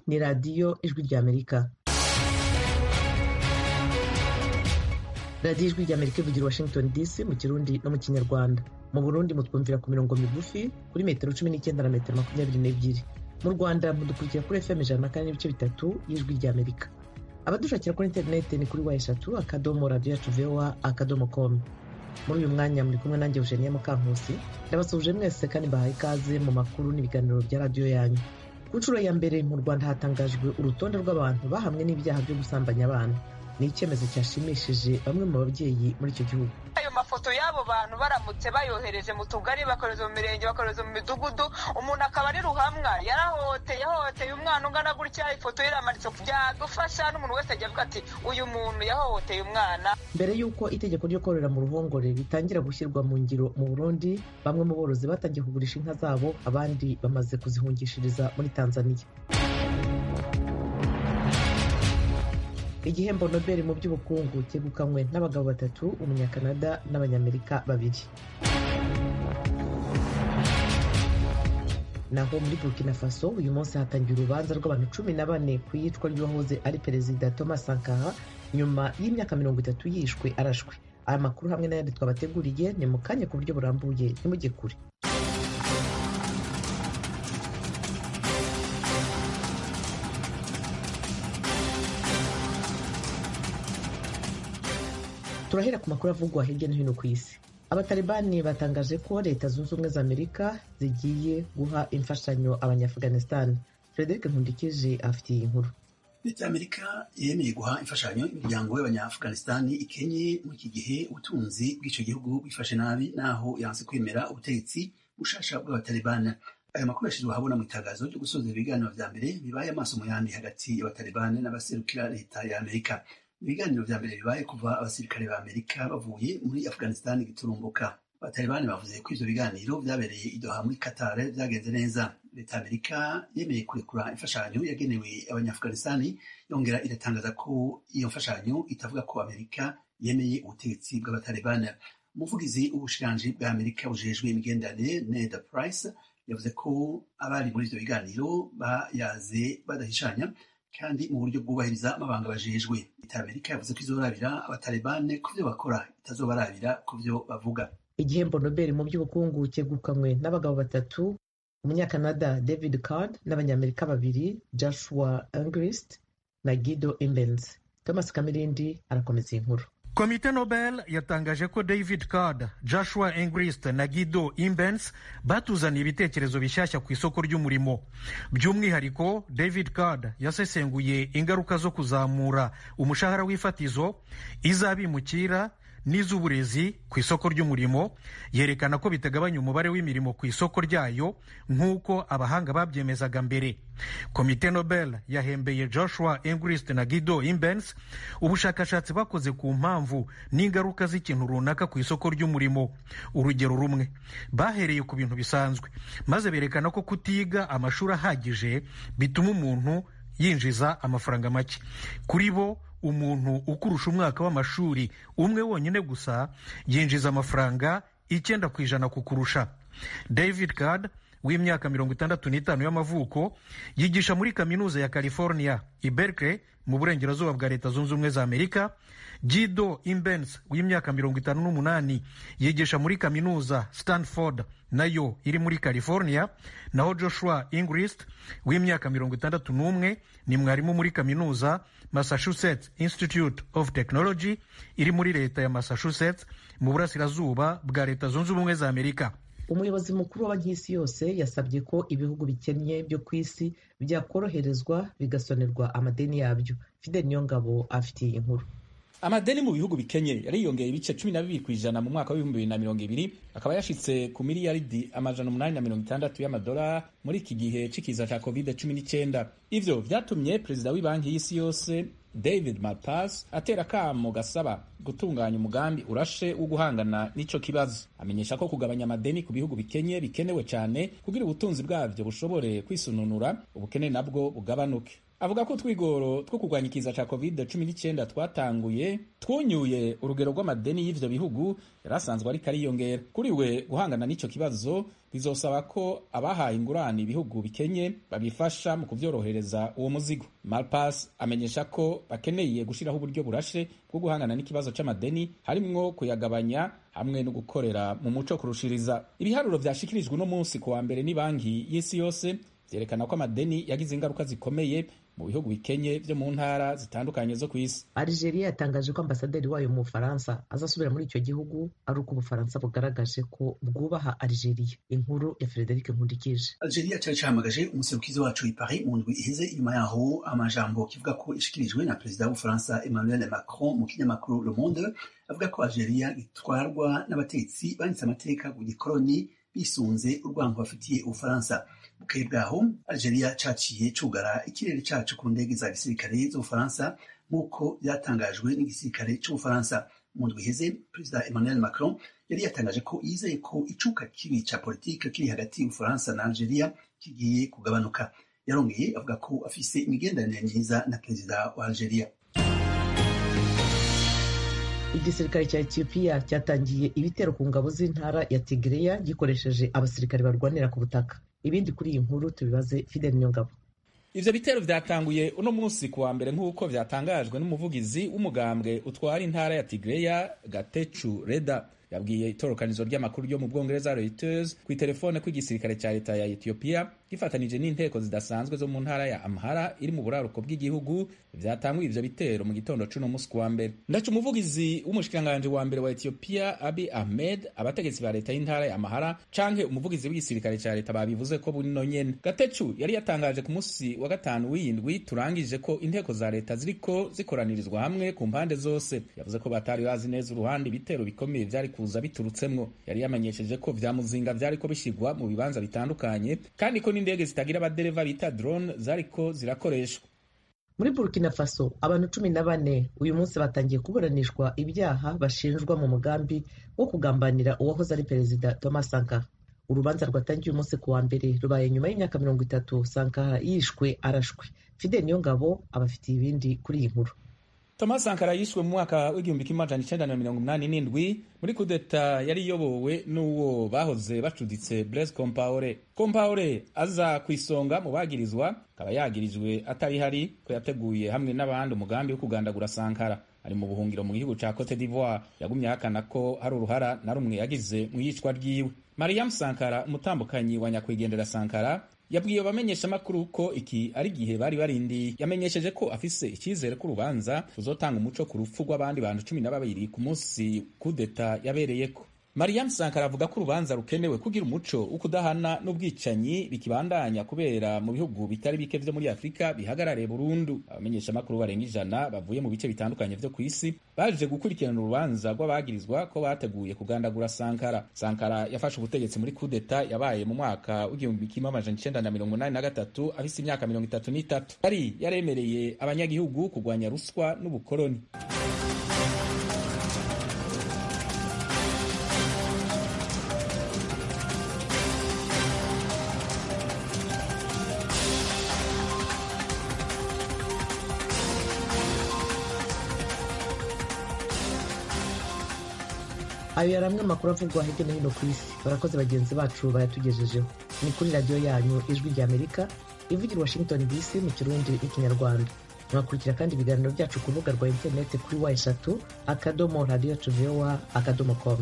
ni radiyo ijwi ry'amerika radiyo ijwi ry'amerika ivugira washington dc mu kirundi no mu kinyarwanda mu burundi mutwumvira ku mirongo migufi kuri metero cumi n'icyenda na metero makumyabiri n'ebyiri mu rwanda mudukurikira kuri fm ijana na kane n'ibice bitatu y'ijwi ry'amerika abadushakira kuri interineti ni kuri wa eshatu akadomo radiyo yacu voa akadomo komu muri uyu mwanya muri kumwe nanjye eugenia mukankusi ndabasuhuje mwese kandi mbahaye ikaze mu makuru n'ibiganiro bya radiyo yanyu ku nshuro ya mbere mu rwanda hatangajwe urutonde rw'abantu bahamwe n'ibyaha byo gusambanya abana ni icyemezo cyashimishije bamwe mu babyeyi muri icyo gihugu ayo mafoto y'abo bantu baramutse bayohereje mu tugari bakohereza mu mirenge bakohereza mu midugudu umuntu akaba ari ruhamwa yarahohoteye yahohoteye umwana ungana gutya ifoto ye iramanitse byadufasha n'umuntu wese ajya avuga ati uyu muntu yahohoteye umwana mbere y'uko itegeko ryo korora mu ruhongore ritangira gushyirwa mu ngiro mu burundi bamwe mu borozi batangiye kugurisha inka zabo abandi bamaze kuzihungishiriza muri tanzania igihembo nobel mu by'ubukungu cyegukanywe n'abagabo batatu umunyakanada n'abanyamerika babiri naho muri burkina faso uyu munsi hatangiye urubanza rw'abantu cumi na bane ku iyicwa ry'uwahoze ari perezida thomas sankara nyuma y'imyaka mirongo itatu yishwe arashwe aya makuru hamwe n'ayandi twabateguriye ni mu kanya ku buryo burambuye ntimujye kure turahera ku makuru avugwa hirya no hino ku isi abatalibani batangaje ko leta zunze ubumwe za amerika zigiye guha imfashanyo abanyaafghanistan frederic nkundikije afitiye inkuru leta ya amerika yemeye guha imfashanyo imiryango y'abanyaafghanistan ikenye muri iki gihe ubutunzi bw'icyo gihugu bwifashe nabi naho yanse kwemera ubutegetsi bushasha bw'abatalibani ayo makuru yashyizwe ahabona mu itangazo ryo gusoza ibiganiro vya mbere bibaye amaso mu yandi hagati y'abatalibani n'abaserukira leta ya amerika ibiganiro vya mbere bibaye kuva abasirikare ba amerika bavuye muri afghanistan giturumbuka abatalibani bavuze ko ivyo biganiro vyabereye idoha muri qatar vyagenze neza leta ya amerika yemeye kurekura imfashanyo yagenewe abanyafghanistani yongera iratangaza ko iyo mfashanyo itavuga ko amerika yemeye ubutegetsi bw'abatalibani umuvugizi w'ubushikiranji bwa amerika bujejwe imigenderanire ned price yavuze ko abari muri ivyo biganiro bayaze badahishanya kandi mu buryo bwubahiriza amabanga bajejwe leta ya amerika yavuze ko izorabira abatalibane ku vyo bakora itazobarabira ku vyo bavuga igihembo nobel mu by'ubukungu cyegukanywe n'abagabo batatu umunyakanada david card n'abanyamerika babiri joshua engrist na guido imbens thomas kamirindi arakomeza iyi nkuru komite nobel yatangaje ko david card joshua engrist na guido imbens batuzaniye ibitekerezo bishyashya ku isoko ry'umurimo by'umwihariko david card yasesenguye ingaruka zo kuzamura umushahara w'ifatizo izabimukira n'iz'uburezi ku isoko ry'umurimo yerekana ko bitagabanya umubare w'imirimo ku isoko ryayo nk'uko abahanga babyemezaga mbere komite nobel yahembeye joshua engrist na guido imbens ubushakashatsi bakoze ku mpamvu n'ingaruka z'ikintu runaka ku isoko ry'umurimo urugero rumwe bahereye ku bintu bisanzwe maze berekana ko kutiga amashuri ahagije bituma umuntu yinjiza amafaranga make kuri bo umuntu ukurusha umwaka w'amashuri umwe wonyine gusa yinjiza amafaranga icyenda ku ijana kukurusha david card w'imyaka mirongo itandatu n'itanu y'amavuko yigisha muri kaminuza ya california i berkeley mu burengerazuba bwa leta zunze ubumwe za amerika gido imbens w'imyaka mirongo itanu n'umunani yigisha muri kaminuza stanford nayo iri muri california naho joshua ingrist w'imyaka mirongo itandatu n'umwe ni mwarimu muri kaminuza massachusetts institute of technology iri muri leta ya massachusetts mu burasirazuba bwa leta zunze ubumwe za amerika umuyobozi mukuru wa banki y'isi yose yasabye ko ibihugu bikennye byo ku isi byakoroherezwa bigasonerwa amadeni yabyo fidel niyongabo afitiye inkuru amadeni mu bihugu bikenye yariyongeye ibice cumi na bibiri ku ijana mu mwaka w'ibihumbi bibiri na mirongo ibiri akaba yashitse ku miliyaridi amajana umunani na mirongo itandatu y'amadolari muri iki gihe c'ikiza ca covid cumi n'icyenda ivyo vyatumye perezida w'ibanki y'isi yose david malpass atera akamo gasaba gutunganya umugambi urashe wo guhangana n'ico kibazo amenyesha ko kugabanya amadeni ku bihugu bikenye bikenewe cyane kugira ubutunzi bwavyo bushobore kwisununura ubukene nabwo bugabanuke avuga ko utwigoro two kurwanya ikiza ca covid 19 twatanguye twunyuye urugero rw'amadeni y'ivyo bihugu yari asanzwe ariko ariyongera kuri we guhangana n'ico kibazo bizosaba ko abahaye ingurane ibihugu bikenye babifasha mu kuvyorohereza uwo muzigo malpas amenyesha ko bakeneye gushiraho uburyo burashe bwo guhangana n'ikibazo c'amadeni harimwo kuyagabanya hamwe no gukorera mu muco kurushiriza ibiharuro vyashikirijwe uno munsi ku wa mbere ni banki y'isi yose vyerekana ko amadeni yagize ingaruka zikomeye mu bihugu bikenye vyo mu ntara zitandukanye zo ku isi algeria yatangaje ko ambasaderi wayo mu bufaransa azasubira muri icyo gihugu ari uko ubufaransa bugaragaje ko bwubaha algeria inkuru ya frederic nkundikije algeria cari cahamagaje umuserukizi wacu i paris mu ndwi iheze inyuma yaho amajambo kivuga ko ishikirijwe na perezida w'ubufaransa emmanuel macron mu kinyamakuru le monde avuga ko algeria itwarwa n'abatetsi banditse amateka ku gikoroni bisunze urwango bafitiye ubufaransa bukeye bwaho algeria caciye cugara ikirere cacu ku ndege za gisirikare z'ubufaransa nk'uko byatangajwe n'igisirikare c'ubufaransa mu ndwi iheze perezida emmanuel macron yari yatangaje ko yizeye ko icuka kibi ca politike kiri hagati y'ubufaransa na algeria kigiye kugabanuka yarongeye avuga ko afise imigenderanire myiza na perezida wa algeria igisirikare cya etiyopiya cyatangiye ibitero ku ngabo z'intara ya tigreya gikoresheje abasirikare barwanira ku butaka ibindi kuri iyi nkuru tubibaze fidel nyongabo ivyo bitero vyatanguye uno munsi ku wa mbere nk'uko vyatangajwe n'umuvugizi w'umugambwe utwara intara ya tigreya gatechu reda yabwiye itorokanizo ry'amakuru ryo mu bwongereza reuters ku itelefone ko igisirikare cya leta ya etiyopiya gifatanije n'inteko zidasanzwe zo mu ntara ya amhara iri mu buraruko bw'igihugu vyatanguye ivyo bitero mu gitondo c'uno musi ku wa mbere ndaca umuvugizi w'umushikiranganje wa mbere wa etiyopiya abi ahmed abategetsi ba leta y'intara ya amhara canke umuvugizi w'igisirikare ca leta babivuze ko buno nyene gatecu yari yatangaje ku musi wa gatanu w'iyindwi turangije ko inteko za leta ziriko zikoranirizwa hamwe ku mpande zose yavuze ko batari bazi neza uruhande ibitero bikomeye vyari kuza biturutsemwo yari yamenyesheje ko vya muzinga vyariko bishigwa mu bibanza bitandukanye kandi ko n'indege zitagira abadereva bita drone zariko zirakoreshwa muri burkina faso abantu cumi na bane uyu munsi batangiye kuburanishwa ibyaha bashinjwa mu mugambi wo kugambanira uwahoze ari perezida thomas sankara urubanza rwatangiye umunsi ku wa mbere rubaye nyuma y'imyaka mirongo itatu sankara yishwe arashwe fidel niyongabo abafitiye ibindi kuri iyi nkuru thomas sankara yishwe mu mwaka w'igihumbi kimwe amajana icenda na mirongo umunani n'indwi muri kudeta yari iyobowe n'uwo bahoze bacuditse blaise compaore compaore aza ku isonga mu bagirizwa akaba yagirijwe atari hari ko yateguye hamwe n'abandi umugambi wo kugandagura sankara ari mu buhungiro mu gihugu ca cote d'ivoire yagumye ahakana ko hari uruhara na rumwe yagize mu yicwa ryiwe mariam sankara umutambukanyi wa nyakwigendera sankara yabwiye abamenyeshamakuru ko iki ari igihe bari barindiye yamenyesheje ko afise icyizere ko urubanza ruzotanga umuco ku rupfu rw'abandi bantu cumi na babiri ku munsi kudeta yabereyeko mariam sankara avuga ko urubanza rukenewe kugira umuco wo kudahana n'ubwicanyi bikibandanya kubera mu bihugu bitari bike vyo muri afurika bihagarariye burundu abamenyeshamakuru barenga ijana bavuye mu bice bitandukanye vyo ku isi baje gukurikirana urubanza rw'abagirizwa ko bateguye kugandagura sankara sankara yafashe ubutegetsi muri kudeta yabaye mu mwaka w'igihumbi kimwe amajana icenda na mirongo inani na gatatu afise imyaka mirongo itatu n'itatu yari yaremereye abanyagihugu kurwanya ruswa n'ubukoloni ayo yari amwe amakuru avugwa hirya no hino ku isi barakoze bagenzi bacu bayatugejejeho ni kuri radiyo yanyu ijwi rya amerika ivugira washington dc mu kirundi n'ikinyarwanda mwakurikira kandi ibiganiro byacu ku rubuga rwa interineti kuri wa eshatu akadomo radiyo tuvewa akadomo komu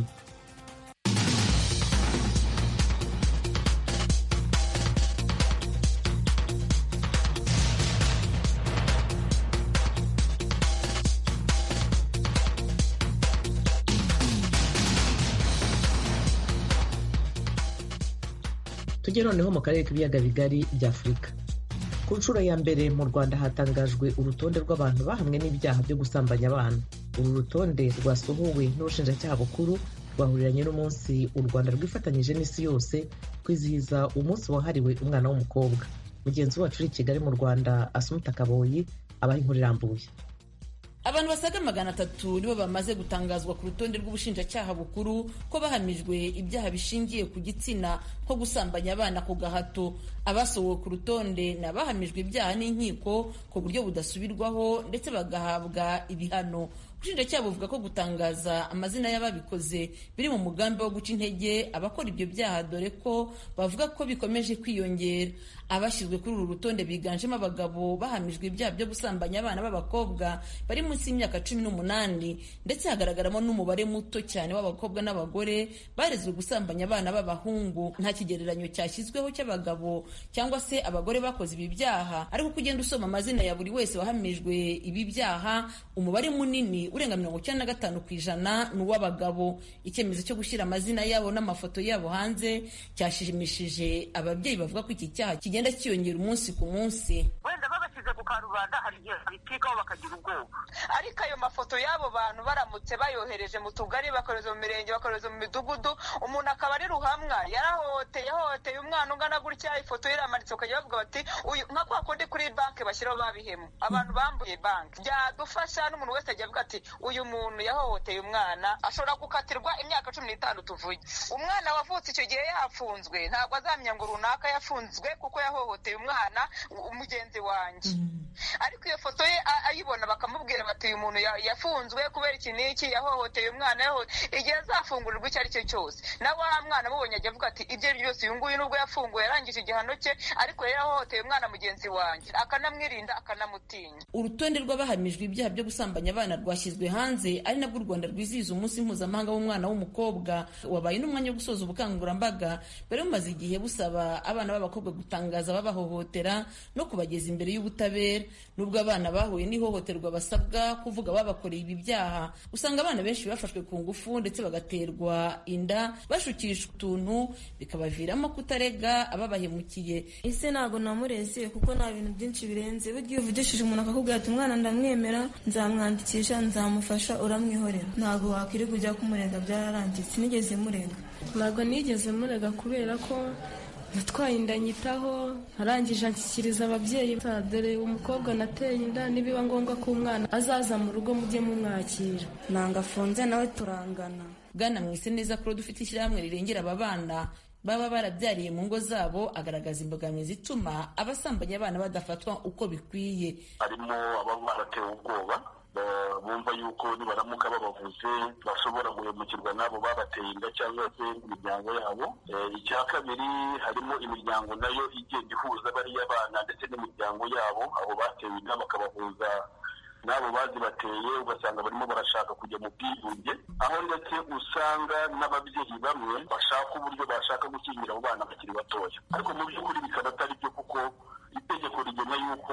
tujye noneho mu karere k'ibiyaga bigari bya afurika ku nshuro ya mbere mu rwanda hatangajwe urutonde rw'abantu bahamwe n'ibyaha byo gusambanya abana uru rutonde rwasohowe n'ubushinjacyaha bukuru rwahuriranye n'umunsi u rwanda rwifatanyije n'isi yose kwizihiza umunsi wahariwe umwana w'umukobwa mugenzi wacu uri i kigali mu rwanda asumuta kaboyi abaha inkuru irambuye abantu basaga magana atatu nibo bamaze gutangazwa ku rutonde rw'ubushinjacyaha bukuru ko bahamijwe ibyaha bishingiye ku gitsina nko gusambanya abana ku gahato abasohowe ku rutonde ni abahamijwe ibyaha n'inkiko ku buryo budasubirwaho ndetse bagahabwa ibihano ubushinjacyaha buvuga ko gutangaza amazina y'ababikoze biri mu mugambi wo guca intege abakora ibyo byaha dore ko bavuga ko bikomeje kwiyongera abashyizwe kuri uru rutonde biganjemo abagabo bahamijwe ibyaha byo gusambanya abana b'abakobwa bari munsi y'imyaka cumi n'umunani ndetse hagaragaramo n'umubare muto cyane w'abakobwa n'abagore barezwe gusambanya abana b'abahungu nta kigereranyo cyashyizweho cy'abagabo cyangwa se abagore bakoze ibi byaha ariko uko ugenda usoma amazina ya buri wese wahamijwe ibi byaha umubare munini urenga mirongo icyenda na gatanu ku ijana ni uw'abagabo icyemezo cyo gushyira amazina yabo n'amafoto yabo hanze cyashimishije ababyeyi bavuga ko iki cyaha kigenda cyiyongera umunsi ku munsi wenda babashyize ku karubanda hari igihe babitikaho bakagira ubwoba ariko ayo mafoto y'abo bantu baramutse bayohereje mu tugari bakohereza mu mirenge bakohereza mu midugudu umuntu akaba ari ruhamwa yarahohoteye yahohoteye umwana ungana gutya ifoto ye iramanitse ukajya bavuga bati uyu nka kwa kundi kuri banki bashyiraho babihemu abantu bambuye banki byadufasha n'umuntu wese ajya avuga ati uyu muntu yahohoteye umwana ashobora gukatirwa imyaka cumi n'itanu tuvuge umwana wavutse icyo gihe yafunzwe ntabwo azamenya ngo runaka yafunzwe kuko yahohoteye umwana mugenzi wanjye ariko iyo foto ye ayibona bakamubwira bati uyu muntu yafunzwe kubera iki n'iki yahohoteye umwana igihe azafungurirwa icyo ari cyo cyose nawe wa mwana amubonye ajya avuga ati ibyo ari byo byose uyu nguyu nubwo yafunguwe yarangije igihano cye ariko yari yahohoteye umwana mugenzi wanjye akanamwirinda akanamutinya urutonde rw'abahamijwe ibyaha byo gusambanya abana rwashyizwe hanze ari nabwo u rwanda rwizihiza umunsi mpuzamahanga w'umwana w'umukobwa wabaye n'umwanya wo gusoza ubukangurambaga bari bumaze igihe busaba abana b'abakobwa gutangaza babahohotera no kubageza imbere y'ubutabera nubwo abana bahuye n'ihohoterwa basabwa kuvuga babakoreye ibi byaha usanga abana benshi bafashwe ku ngufu ndetse bagaterwa inda bashukishwa utuntu bikabaviramo kutarega ababahemukiye ese ntabwo namureze kuko nta bintu byinshi birenze burya iyo uvugishije umuntu akakubwira ati umwana ndamwemera nzamwandikisha nzamufasha uramwihorera ntabwo wakwirirwa ujya kumurega byararangiye sinigeze murega ntabwo nigeze murega kubera ko natwaye inda nyitaho arangije anshyikiriza ababyeyi dore umukobwa nateye inda nibiba ngombwa ko umwana azaza mu rugo mujye mumwakira ntabwo afunze nawe turangana bwana mwise neza ko dufite ishyirahamwe rirengera aba bana baba barabyariye mu ngo zabo agaragaza imbogamizi ituma abasambanya abana badafatwa uko bikwiye harimo ababa baratewe ubwoba bumva yuko nibaramuka babavuze bashobora guhemukirwa n'abo babateye inda cyangwa se imiryango yabo icya kabiri harimo imiryango nayo igenda ihuza bariya bana ndetse n'imiryango yabo abo batewe inda bakabahuza n'abo bazibateye ugasanga barimo barashaka kujya mu bwiyunge aho ndetse usanga n'ababyeyi bamwe bashaka uburyo bashaka gukingira abo bana bakiri batoya ariko mu by'ukuri bikaba atari byo kuko itegeko rigena yuko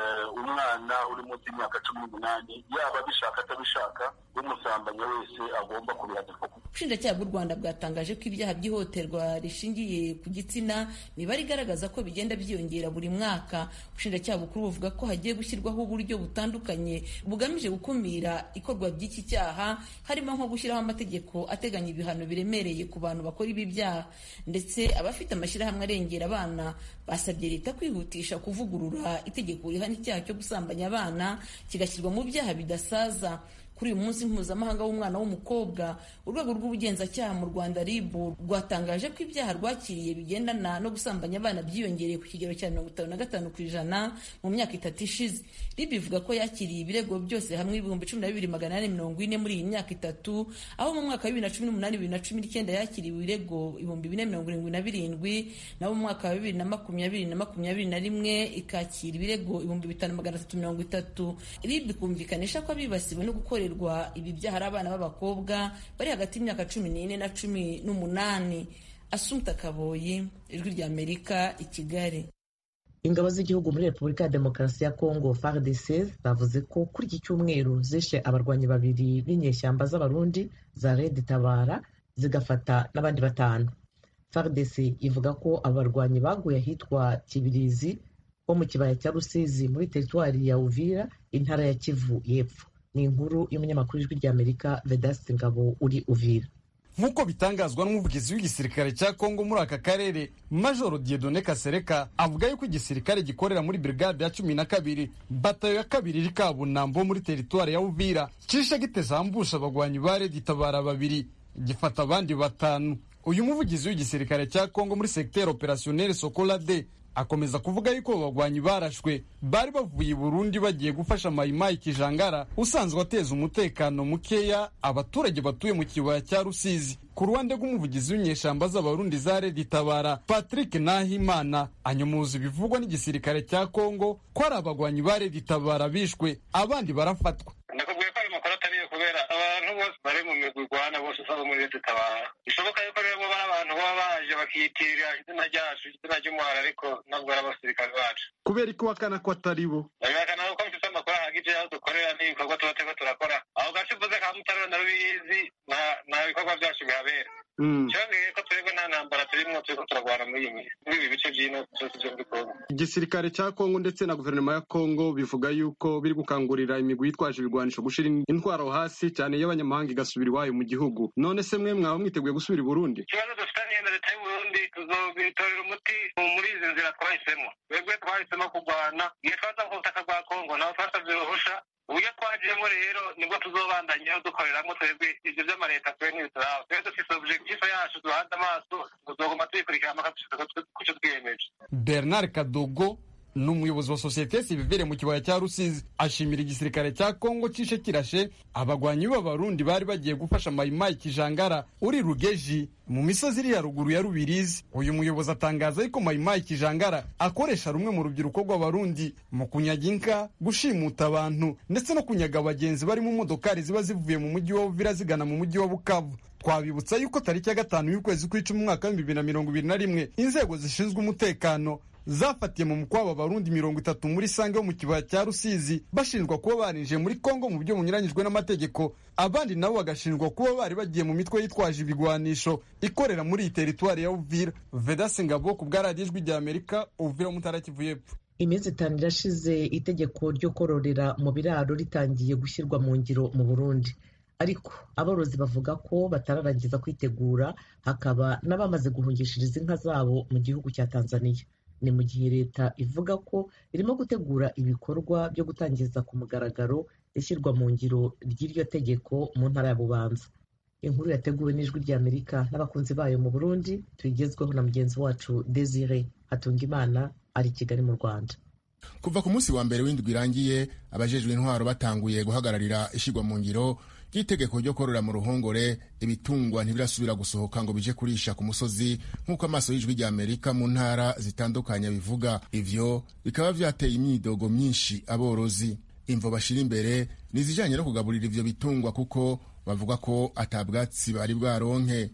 umwana uri munsi y'imyaka cumi n'umunani yaba abishaka atabishaka umusambanya wese agomba kubihanirwa ubushinjacyaha bw'u rwanda bwatangaje ko ibyaha by'ihohoterwa rishingiye ku gitsina imibare igaragaza ko bigenda byiyongera buri mwaka ubushinjacyaha bukuru buvuga ko hagiye gushyirwaho uburyo butandukanye bugamije gukumira ikorwa ry'iki cyaha harimo nko gushyiraho amategeko ateganya ibihano biremereye ku bantu bakora ibi byaha ndetse abafite amashyirahamwe arengera abana basabye leta kwihutisha kuvugurura itegeko rihana icyaha cyo gusambanya abana kigashyirwa mu byaha bidasaza kuri uyu munsi mpuzamahanga w'umwana w'umukobwa urwego rw'ubugenzacyaha mu rwanda rib rwatangaje ko ibyaha rwakiriye bigendana no gusambanya abana byiyongereye ku kigero cya mirongo itanu na gatanu ku ijana mu myaka itatu ishize rib ivuga ko yakiriye ibirego byose hamwe ibihumbi cumi na bibiri magana ane mirongo ine muri iyi myaka itatu aho mu mwaka wa bibiri na cumi n'umunani bibiri na cumi n'icyenda yakiriwe ibirego ibihumbi bine mirongo irindwi na birindwi naho mu mwaka wa bibiri na makumyabiri na makumyabiri na rimwe ikakira ibirego ibihumbi bitanu magana atatu mirongo itatu rib ikumvikanisha ko abibasiwe no gukorera ibi byaha ari abana b'abakobwa bari hagati y'imyaka cumi n'ine na cumi n'umunani asumta kaboyi ijwi ry'amerika i kigali ingabo z'igihugu muri repubulika ya demokarasi ya kongo fardc zavuze ko kuri iki cyumweru zishe abarwanyi babiri b'inyeshyamba z'abarundi za red tabara zigafata n'abandi batanu fardc ivuga ko abarwanyi baguye ahitwa kibirizi ho mu kibaya cya rusizi muri teritwari ya uvira intara ya kivu y'epfo ni inkuru y'umunyamakuru w'ijwi ry'amerika vedasite ngabo uri uvira nk'uko bitangazwa n'umuvugizi w'igisirikare cya kongo muri aka karere majoro diedone kasereka avuga yuko igisirikare gikorera muri brigade ya cumi na kabiri batayo ya kabiri iri kabunambo muri teritwari ya uvira cishe gitezambusha abagwanyi ba redi tabara babiri gifata abandi batanu uyu muvugizi w'igisirikare cya kongo muri segiteri operasiyoneri sokola de akomeza kuvuga yuko bagwanyi barashwe bari bavuye i burundi bagiye gufasha mayimayi kijangara usanzwe ateza umutekano mukeya abaturage batuye mu kibaya cya rusizi ku ruhande rw'umuvugizi w'inyeshamba z'abarundi za redi tabara patrick nahimana anyomuza ibivugwa n'igisirikare cya kongo ko ari abagwanyi ba redi tabara bishwe abandi barafatwa ndakubwiye ko ayo makuru atariyo kubera abantu bose bari mu migwi igwana bose usanga muri leta tabara bishoboka yuko rero bo bari abantu baba baje bakiyitirira izina ryacu izina ry'umuhara ariko ntabwo ari abasirikare bacu kubera ko wakana ko atari bo babihakana ko mfite amakuru ahagije y'aho dukorera n'ibikorwa tuba turiko turakora aho gace uvuze ka mutarura na rubizi nta bikorwa byacu bihabera cyongeye ko twebwe nta ntambara turimwo turiko turarwana muri iyi muri ibi bice by'ino byose byo muri kongo igisirikare cya kongo ndetse na guverinoma ya kongo bivuga yuko biri gukangurira imigwi yitwaje ibigwanisho gushira intwaro hasi cyane y'abanyamahanga igasubira iwayo mu gihugu none se mwe mwaba mwiteguye gusubira i burundi ikibazo dufitaniye na leta y'uburundi tuzobitorera umuti muri izi nzira twahisemo twebwe twahisemo kurwana igihe twaza ku butaka bwa kongo nabo twasabye uruhusha uburyo twagiyemo rero nibwo tuzobandanyeho dukoreramo twebwe ibyo by'amaleta twe ntibituraba twebwe dufise objectif yacu duhanze amaso tuzoguma tuyikurikirana mpaka dushika kuco twiyemeje bernard kadogo ni umuyobozi wa sosiyete sivire mu kibaya cya rusizi ashimira igisirikare cya kongo cishe kirashe abagwanyi b'abarundi bari bagiye gufasha mayimayi kijangara uri rugeji mu misozi iri haruguru ya rubirizi uyu muyobozi atangaza yuko mayimayi kijangara akoresha rumwe mu rubyiruko rw'abarundi mu kunyaga inka gushimuta abantu ndetse no kunyaga abagenzi bari mu modokari ziba zivuye mu mujyi wa uvira zigana mu mujyi wa bukavu twabibutsa yuko tariki ya gatanu y'ukwezi kw'icumi umwaka w'ibihumbi bibiri na mirongo ibiri na rimwe inzego zishinzwe umutekano zafatiye mu mukwabo abarundi mirongo itatu muri sange wo mu kibaya cya rusizi bashinjwa kuba barinjiye muri kongo mu buryo bunyuranyijwe n'amategeko abandi nabo bagashinjwa kuba bari bagiye mu mitwe yitwaje ibigwanisho ikorera muri iyi teritwari ya uvira vedasi ngabo ku bwa radiyo ijwi rya amerika uvira mutara kivu y'epfo iminsi itanu irashize itegeko ryo kororera mu biraro ritangiye gushyirwa mu ngiro mu burundi ariko aborozi bavuga ko batararangiza kwitegura hakaba n'abamaze guhungishiriza inka zabo mu gihugu cya tanzania ni mu gihe leta ivuga ko irimo gutegura ibikorwa byo gutangiza ku mugaragaro ishyirwa mu ngiro ry'iryo tegeko mu ntara ya bubanza inkuru yateguwe n'ijwi ry'amerika n'abakunzi bayo mu burundi tuyigezweho na mugenzi wacu desire hatungimana ari i kigali mu rwanda kuva ku munsi wa mbere w'indwi irangiye abajejwe intwaro batanguye guhagararira ishyirwa mu ngiro ry'itegeko ryo korora mu ruhongore ibitungwa ntibirasubira gusohoka ngo bije kurisha ku musozi nk'uko amaso y'ijwi rya amerika mu ntara zitandukanye bivuga ivyo bikaba vyateye imyidogo myinshi aborozi imvo bashira imbere ni izijanye no kugaburira ivyo bitungwa kuko bavuga ko atabwatsi bari bwaronke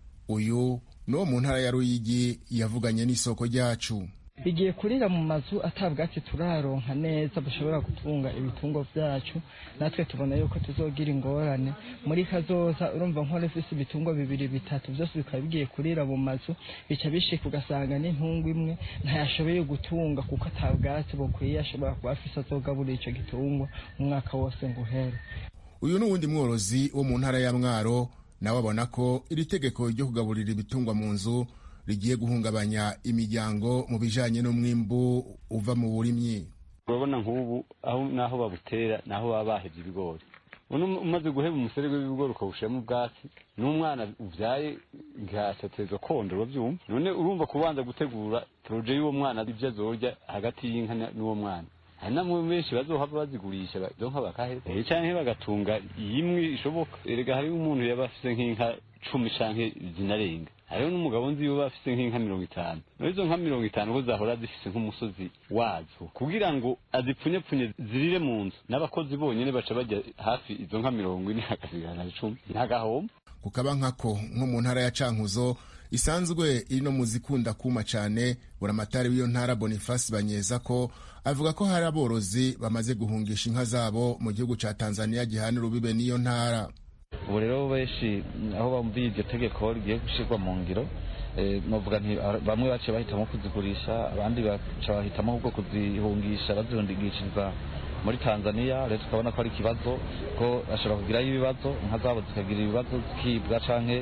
uyu n'uwo mu ntara ya ruyigi yavuganye n'isoko ryacu igiye kurira mu mazu atabwatsi turaronka neza bushobora gutunga ibitungwa vyacu natwe tubona yuko tuzogira ingorane muri kazoza urumva nkora ifise ibitungwa bibiri bitatu vyose bikaba bigiye kurira mu mazu bica bishika ugasanga n'intungu imwe ntayashoboye gutunga kuko atabwatsi bukwiye ashobora kuba afise azogaburira ico gitungwa umwaka wose ngo uhere uyu n'uwundi mworozi wo mu ntara ya mwaro nawe abona ko iri tegeko ryo kugaburira ibitungwa mu nzu rigiye guhungabanya imiryango mu bijanye n'umwimbu uva mu burimyi urabona nk'ubu aho naho babutera naho baba bahevye ibigori umaze guheba umuserege w'ibigori ukawushiramo ubwatsi n'umwana uvyaye ngasatezwa kondora vyumva none urumva kubanza gutegura proje y'uwo mwana ivyo azorya hagati y'inka n'uwo mwana hari namwe benshi bazohava bazigurisha zonka bakaheza eh canke bagatunga imwe ishoboka erega hariho umuntu yaba afise nk'inka cumi canke zinarenga hariho n'umugabo nzi yoba afise nk'inka mirongo itanu muri izo nka mirongo itanu ko zahora zifise nk'umusozi wazo kugira ngo azipfunyepfunye zirire mu nzu n'abakozi bonyene baca bajya hafi izo nka mirongo ine hagasigara icumi ntagahomba kukaba nkako nko mu ntara ya cankuzo isanzwe iri no mu zikunda kuma cane buramatari w'iyo ntara bonifasi banyeza ko avuga ko hari aborozi bamaze guhungisha inka zabo mu gihugu ca tanzania gihana urubibe n'iyo ntara ubu rero benshi aho bumviye iryo tegeko rigiye gushyirwa mu ngiro novuga nti bamwe baciye bahitamo kuzigurisha abandi baca bahitamo ahubwo kuzihungisha bazihungishiriza muri tanzania rero tukabona ko ari ikibazo ko bashobora kugirayo ibibazo inka zabo zikagira ibibazo zikibwa canke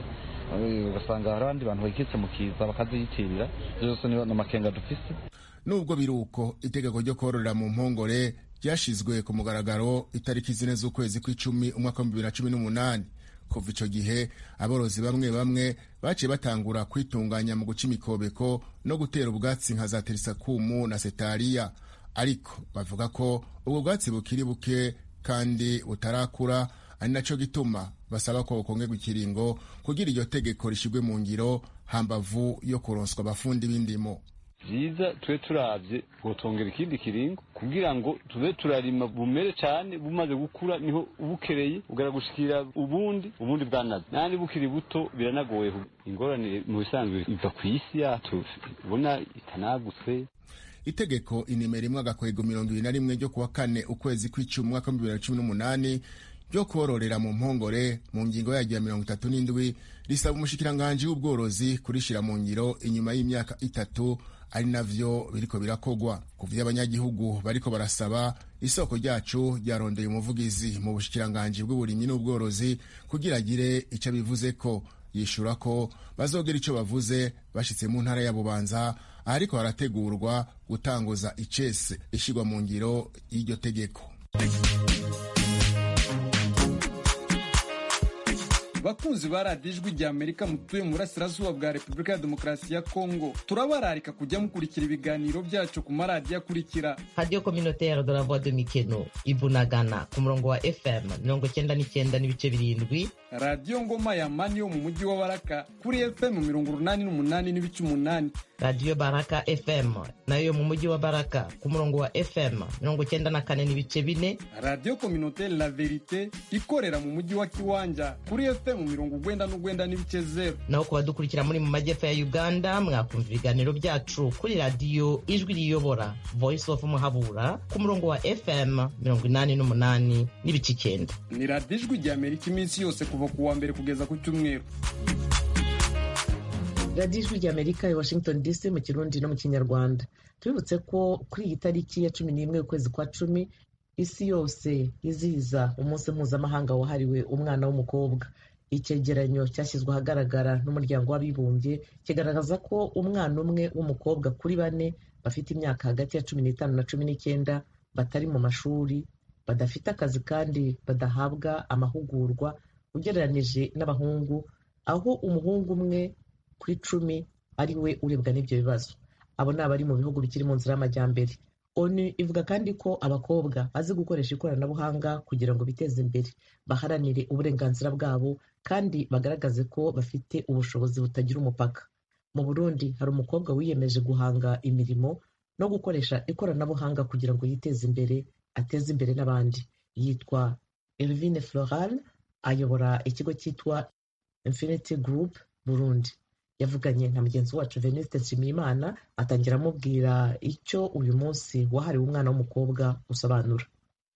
ugasanga hari abandi bantu bayikitse mu kiza bakaziyitirira ibyo byose ni amakenga dufise nubwo biri uko itegeko ryo kororera mu mpongore ryashizwe ku mugaragaro itariki zine z'ukwezi kw'icumi umwaka w'ibihumbi bibiri na cumi n'umunani kuva ico gihe aborozi bamwe bamwe baciye batangura kwitunganya mu guca imikobeko no gutera ubwatsi nka za terisakumu na setariya ariko bavuga ko ubwo bwatsi bukiri buke kandi butarakura ari naco gituma basaba ko bukongerwa ikiringo kugira iryo tegeko rishigwe mu ngiro hambavu yo kuronswa abafundi b'indimo byiza tube turabye gutongera ikindi kiringo kugira ngo tube turarima bumere cyane bumaze gukura niho bukereye ugara gushikira ubundi ubundi bwanaze nandi bukiri buto biranagoye ingorane mu bisanzwe iva ku isi yacu ubona itanagutse itegeko inimero imwe agakwego mirongo ibiri na rimwe ryo kuwa kane ukwezi kw'icumi umwaka w'ibihumbi bibiri na cumi n'umunani ryo kororera mu mpongore mu ngingo yaryo ya mirongo itatu n'indwi risaba umushikiranganji w'ubworozi kurishira mu ngiro inyuma y'imyaka itatu ari navyo biriko birakogwa ku vy'abanyagihugu bariko barasaba isoko ryacu ryarondeye umuvugizi mu bushikiranganji bw'uburimyi n'ubworozi kugira agire ico bivuze ko yishura ko bazogira ico bavuze bashitse mu ntara ya bubanza ahariko harategurwa gutanguza icese ishigwa mu ngiro y'iryo tegeko bakunzi ba radiyo ijwi rya amerika mutuye mu burasirazuba bwa repubulika ya demokarasi ya kongo turabararika kujya mukurikira ibiganiro byacu ku maradiyo akurikira radiyo kominotere de la voix de mikeno ibunagana ku murongo wa fm mirongo cyenda n'icyenda n'ibice birindwi radiyo ngoma ya mani yo mu mujyi wa baraka kuri fm mirongo urunani n'umunani n'ibice umunani radiyo baraka fm nayo mu mujyi wa baraka ku murongo wa fm mirongo cyenda na kane n'ibice bine radiyo kominotere la verite ikorera mu mujyi wa kiwanja kuri fm mirongo ugwenda n'ugwenda n'ibice zeru naho ku badukurikira muri mu majyepfo ya uganda mwakumva ibiganiro byacu kuri radiyo ijwi riyobora voice of muhabura ku murongo wa fm mirongo inani n'umunani n'ibice icyenda ni radiyo ijwi rya amerika iminsi yose kuva ku wa mbere kugeza ku cyumweru radiyo ijwi rya amerika i washington dc mu kirundi no mu kinyarwanda tubibutse ko kuri iyi tariki ya cumi n'imwe y'ukwezi kwa cumi isi yose izihiza umunsi mpuzamahanga wahariwe umwana w'umukobwa icyegeranyo cyashyizwe ahagaragara n'umuryango w'abibumbye kigaragaza ko umwana umwe w'umukobwa kuri bane bafite imyaka hagati ya cumi n'itanu na cumi n'icyenda batari mu mashuri badafite akazi kandi badahabwa amahugurwa ugereranije n'abahungu aho umuhungu umwe kuri cumi ari we urebwa n'ibyo bibazo abo ni abari mu bihugu bikiri mu nzira y'amajyambere onu ivuga kandi ko abakobwa bazi gukoresha ikoranabuhanga kugira ngo biteze imbere baharanire uburenganzira bwabo kandi bagaragaze ko bafite ubushobozi butagira umupaka mu burundi hari umukobwa wiyemeje guhanga imirimo no gukoresha ikoranabuhanga kugira ngo yiteze imbere ateze imbere n'abandi yitwa Elvine Floral ayobora ikigo cyitwa Infinity Group Burundi yavuganye na mugenzi wacu Venuste Nshimiyimana atangira amubwira icyo uyu munsi wahariwe umwana w'umukobwa usobanura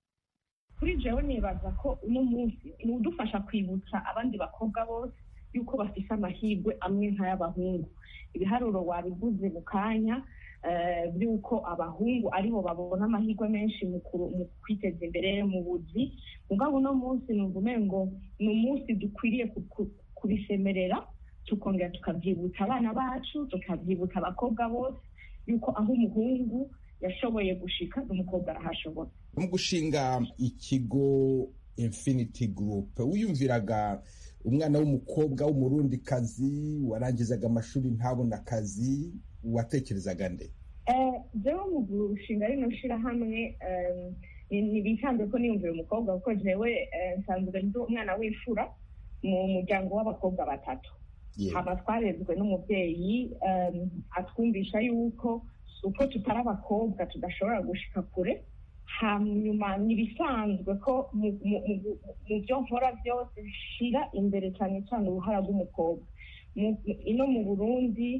kuri jewe nibaza ko uno munsi ni udufasha kwibutsa abandi bakobwa bose yuko bafise amahirwe amwe nk'ay'abahungu ibiharuro wabivuze mu kanya by'uko abahungu aribo babona amahirwe menshi mu kwiteza imbere mu buzi mugabo uno munsi numva umengo ni umunsi dukwiriye kubisemerera tukongera tukabyibutsa abana bacu tukabyibutsa abakobwa bose yuko aho umuhungu yashoboye gushika n'umukobwa arahashobora mu gushinga ikigo infinity group wiyumviraga umwana w'umukobwa w'umurundikazi warangizaga amashuri ntabona akazi watekerezaga nde jewe mu gushinga rino shirahamwe ntibisanzwe ko niyumvira umukobwa kuko jewe nsanzwe ndi umwana w'imfura mu muryango w'abakobwa batatu haba twarezwe n'umubyeyi atwumvisha yuko uko tutari abakobwa tudashobora gushika kure hanyuma ntibisanzwe ko mu byo nkora byose bishira imbere cyane cyane uruhara rw'umukobwa ino mu burundi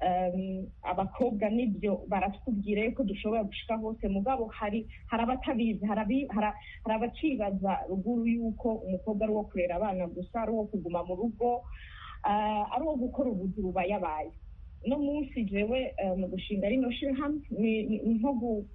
abakobwa nibyo baratubwira yuko dushobora gushika hose mugabo hari hari abatabizi hari abacibaza ruguru yuko umukobwa ari uwo kurera abana gusa ari uwo kuguma mu rugo ari uwo gukora ubuzi bubayabaye uno munsi jewe mu gushinga rino shirahamwe ni nko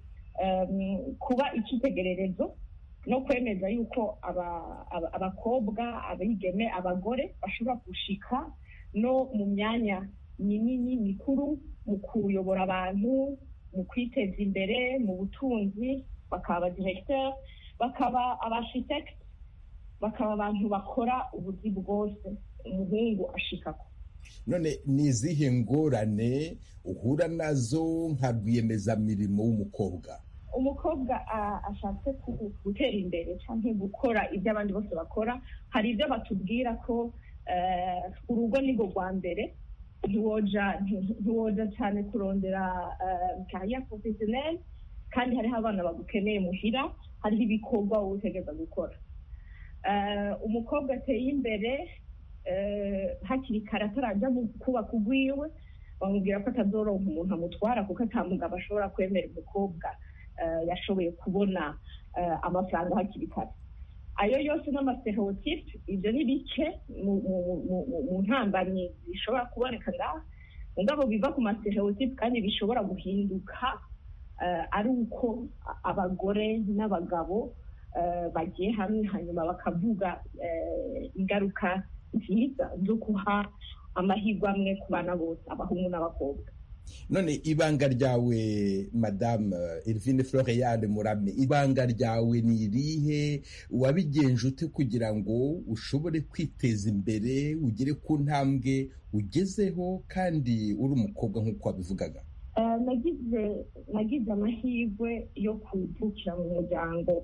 kuba icyitegererezo no kwemeza yuko abakobwa abigeme abagore bashobora gushika no mu myanya minini mikuru mu kuyobora abantu mu kwiteza imbere mu butunzi bakaba abadiregiteri bakaba abashitekiti bakaba abantu bakora ubuzi bwose umuhungu ashikako none ni izihe ngorane uhura nazo nka rwiyemezamirimo w'umukobwa umukobwa ashatse gutera imbere cyangwa gukora ibyo abandi bose bakora hari ibyo batubwira ko urugo ni rwo rwa mbere ntiwoja cyane kurondera kariya porofesiyoneri kandi hariho abana bagukeneye muhira hariho ibikorwa wowe utegereza gukora umukobwa ateye imbere hakiri kare atarajya kubaka ugwiwe bamubwira ko atazoronka umuntu amutwara kuko atamugabo ashobora kwemera umukobwa yashoboye kubona amafaranga hakiri kare ayo yose n'amastereotipe ibyo ni bike mu ntambanyi zishobora kuboneka ngaha mugabo biva ku mastereotipe kandi bishobora guhinduka ari uko abagore n'abagabo bagiye hamwe hanyuma bakavuga ingaruka nziza zo guha amahirwe amwe ku bana bose abahungu n'abakobwa none ibanga ryawe madamu Elvine Floriane Murame ibanga ryawe ni irihe wabigenje ute kugira ngo ushobore kwiteza imbere ugere ku ntambwe ugezeho kandi uri umukobwa nk'uko wabivugaga nagize nagize amahirwe yo kuvukira mu muryango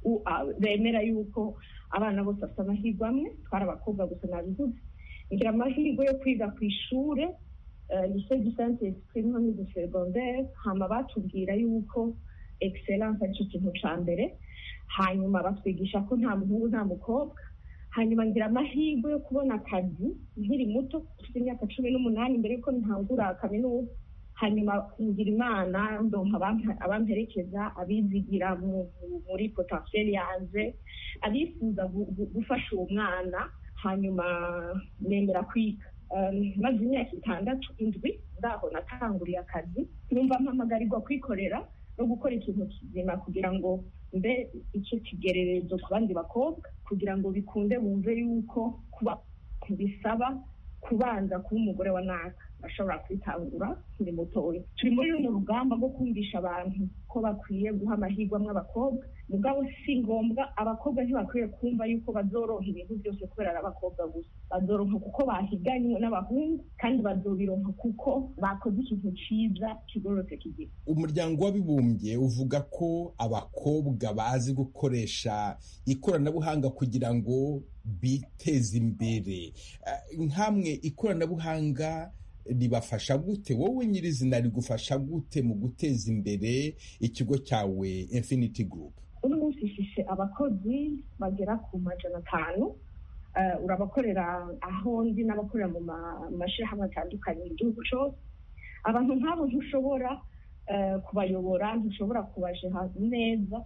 bemera yuko abana bose bafite amahirwe amwe twari abakobwa gusa nabivuze ngira amahirwe yo kwiga ku ishuri lycée du saint esprit nko de secondaire hama batubwira yuko excellence aricyo kintu ca mbere hanyuma batwigisha ko nta muhungu nta mukobwa hanyuma ngira amahirwe yo kubona akazi nkiri muto ufite imyaka cumi n'umunani mbere yuko ntangura kaminuza hanyuma ngira imana ndonka abamperekeza abizigira muri potentiel yanje abifuza gufasha uwo mwana hanyuma nemera kwiga maze imyaka itandatu indwi ndaho natanguriye akazi numva mpamagarirwa kwikorera no gukora ikintu kizima kugira ngo mbe icyo kigererezo ku bandi bakobwa kugira ngo bikunde bumve yuko kuba bisaba kubanza kuba umugore wa naka bashobora kwitangura nkiri mutoya turi muri runo rugamba rwo kumvisha abantu ko bakwiye guha amahirwe amwe abakobwa mugabo si ngombwa abakobwa ntibakwiye kumva yuko bazoronka ibintu byose kubera ari abakobwa gusa bazoronka kuko bahiganywe n'abahungu kandi bazobironka kuko bakoze ikintu cyiza kigororotse kigira umuryango w'abibumbye uvuga ko abakobwa bazi gukoresha ikoranabuhanga kugira ngo biteze imbere nkamwe ikoranabuhanga ribafasha gute wowe nyirizina rigufasha gute mu guteza imbere ikigo cyawe infinity group uno munsi ifishe abakozi bagera ku majana atanu urabakorera aho ndi n'abakorera mu mashyirahamwe atandukanye mu gihugu cyose abantu nk'abo ntushobora kubayobora ntushobora kubajeha neza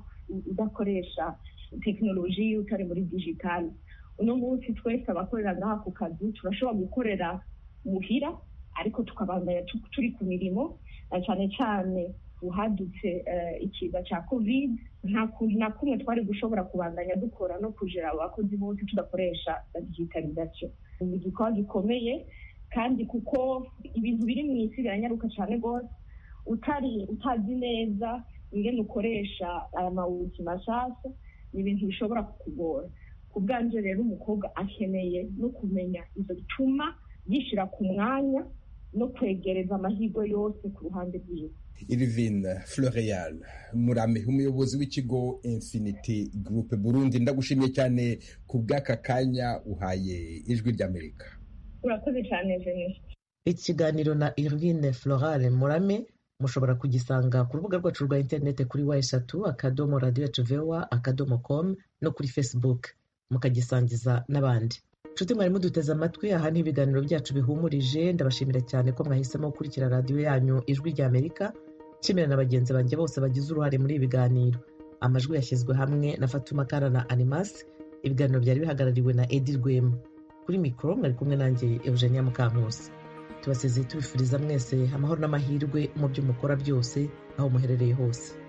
udakoresha tekinoloji utari muri digitali uno munsi twese abakorera ngaha ku kazi turashobora gukorera muhira ariko tukabandanya turi ku mirimo cyane cyane uhadutse ikiza cya covid nta kuntu na kumwe twari gushobora kubandanya dukora no kujera abakozi bose tudakoresha digitalization ni igikorwa gikomeye kandi kuko ibintu biri mu isi biranyaruka cyane rwose utari utazi neza ingene ukoresha aya mawuti mashasha ni ibintu bishobora kukugora ku bwanje rero umukobwa akeneye no kumenya izo bituma yishyira ku mwanya no kwegereza amahirwe yose ku ruhande rwiwe irivine floreal murame umuyobozi w'ikigo infinity group burundi ndagushimiye cyane ku bw'aka kanya uhaye ijwi ry'amerika urakoze cyane jenise ikiganiro na irvine florale murame mushobora kugisanga ku rubuga rwacu rwa interineti kuri wa eshatu akadomo radiyo vewa akadomo komu no kuri facebook mukagisangiza n'abandi nshuti mwari muduteze amatwi aha ni ibiganiro byacu bihumurije ndabashimira cyane ko mwahisemo gukurikira radiyo yanyu ijwi ry'amerika nshimira na bagenzi banjye bose bagize uruhare muri ibi biganiro amajwi yashyizwe hamwe na fatuma kara na animasi ibiganiro byari bihagarariwe na edi rwema kuri mikoro mwari kumwe nanjye eugenia mukankusi tubasezeye tubifuriza mwese amahoro n'amahirwe mu byo mukora byose aho muherereye hose